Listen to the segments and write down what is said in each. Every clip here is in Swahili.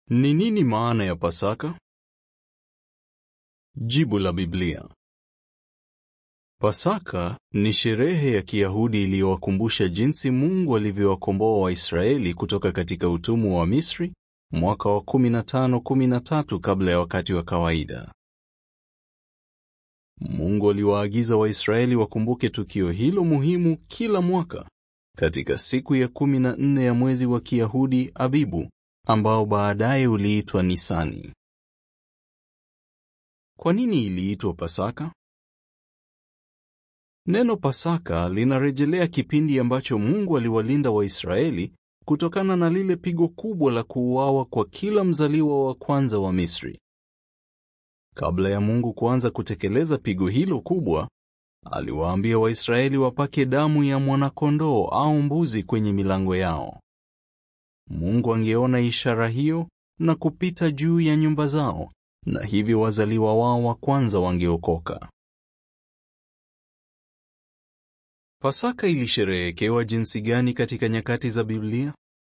Ni nini maana ya Pasaka? Jibu la Biblia. Pasaka ni sherehe ya Kiyahudi iliyowakumbusha jinsi Mungu alivyowakomboa Waisraeli kutoka katika utumwa wa Misri mwaka wa 1513 kabla ya wakati wa kawaida. Mungu aliwaagiza Waisraeli wakumbuke tukio hilo muhimu kila mwaka katika siku ya 14 ya mwezi wa Kiyahudi Abibu ambao baadaye uliitwa Nisani. Kwa nini iliitwa Pasaka? Neno Pasaka linarejelea kipindi ambacho Mungu aliwalinda Waisraeli kutokana na lile pigo kubwa la kuuawa kwa kila mzaliwa wa kwanza wa Misri. Kabla ya Mungu kuanza kutekeleza pigo hilo kubwa, aliwaambia Waisraeli wapake damu ya mwanakondoo au mbuzi kwenye milango yao. Mungu angeona ishara hiyo na kupita juu ya nyumba zao, na hivyo wazaliwa wao wa kwanza wangeokoka. Pasaka ilisherehekewa jinsi gani katika nyakati za Biblia?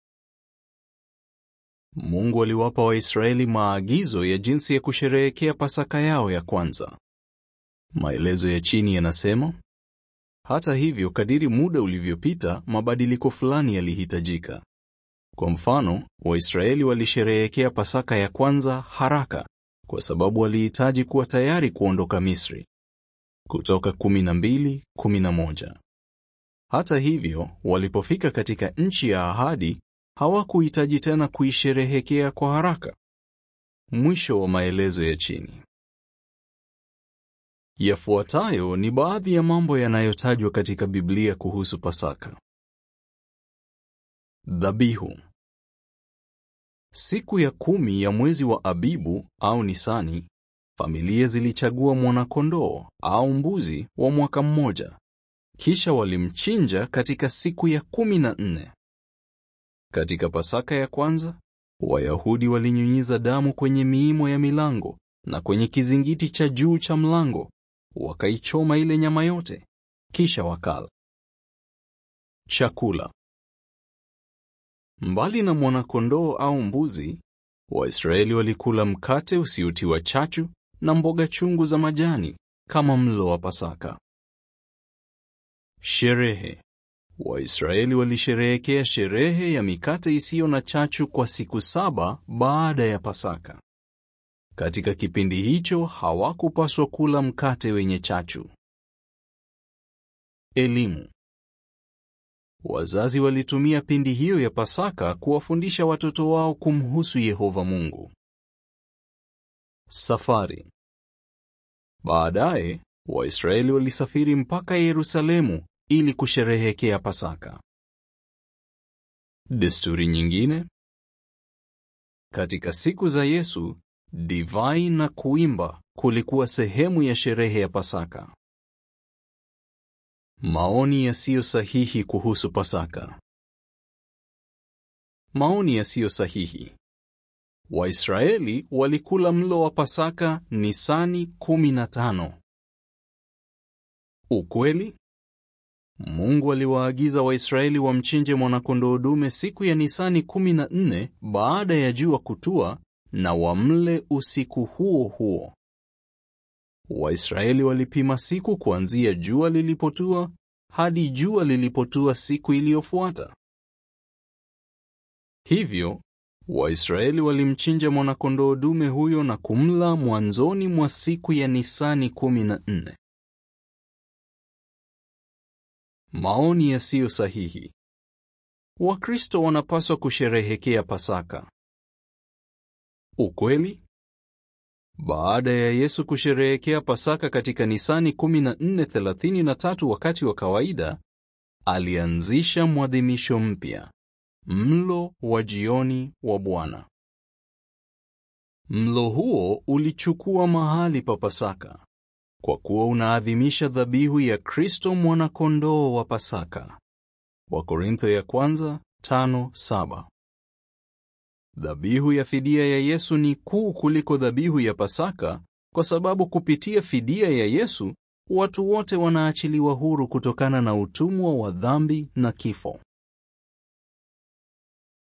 Mungu aliwapa Waisraeli maagizo ya jinsi ya kusherehekea Pasaka yao ya kwanza. Maelezo ya chini yanasema, hata hivyo, kadiri muda ulivyopita, mabadiliko fulani yalihitajika. Kwa mfano, Waisraeli walisherehekea Pasaka ya kwanza haraka kwa sababu walihitaji kuwa tayari kuondoka Misri. Kutoka 12:11. Hata hivyo, walipofika katika nchi ya ahadi, hawakuhitaji tena kuisherehekea kwa haraka. Mwisho wa maelezo ya chini. Yafuatayo ni baadhi ya mambo yanayotajwa katika Biblia kuhusu Pasaka. Dhabihu. Siku ya kumi ya mwezi wa Abibu au Nisani, familia zilichagua mwana-kondoo au mbuzi wa mwaka mmoja, kisha walimchinja katika siku ya kumi na nne. Katika Pasaka ya kwanza, Wayahudi walinyunyiza damu kwenye miimo ya milango na kwenye kizingiti cha juu cha mlango, wakaichoma ile nyama yote, kisha wakala. Chakula. Mbali na mwana-kondoo au mbuzi, Waisraeli walikula mkate usiotiwa chachu na mboga chungu za majani kama mlo wa Pasaka. Sherehe. Waisraeli walisherehekea sherehe ya mikate isiyo na chachu kwa siku saba baada ya Pasaka. Katika kipindi hicho hawakupaswa kula mkate wenye chachu. Elimu. Wazazi walitumia pindi hiyo ya Pasaka kuwafundisha watoto wao kumhusu Yehova Mungu. Safari. Baadaye, Waisraeli walisafiri mpaka Yerusalemu ili kusherehekea Pasaka. Desturi nyingine. Katika siku za Yesu, divai na kuimba kulikuwa sehemu ya sherehe ya Pasaka. Maoni yasiyo sahihi kuhusu Pasaka. Maoni yasiyo sahihi. Waisraeli walikula mlo wa Pasaka Nisani 15. Ukweli? Mungu aliwaagiza Waisraeli wamchinje mwana-kondoo dume siku ya Nisani 14 baada ya jua kutua na wamle usiku huo huo. Waisraeli walipima siku kuanzia jua lilipotua hadi jua lilipotua siku iliyofuata. Hivyo, Waisraeli walimchinja mwana-kondoo dume huyo na kumla mwanzoni mwa siku ya Nisani 14. Maoni yasiyo sahihi. Wakristo wanapaswa kusherehekea Pasaka. Ukweli? Baada ya Yesu kusherehekea Pasaka katika Nisani 14:33 wakati wa kawaida, alianzisha mwadhimisho mpya, mlo wa jioni wa Bwana. Mlo huo ulichukua mahali pa Pasaka kwa kuwa unaadhimisha dhabihu ya Kristo mwana-kondoo wa Pasaka. Wakorintho ya kwanza 5:7. Dhabihu ya fidia ya Yesu ni kuu kuliko dhabihu ya Pasaka kwa sababu kupitia fidia ya Yesu watu wote wanaachiliwa huru kutokana na utumwa wa dhambi na kifo.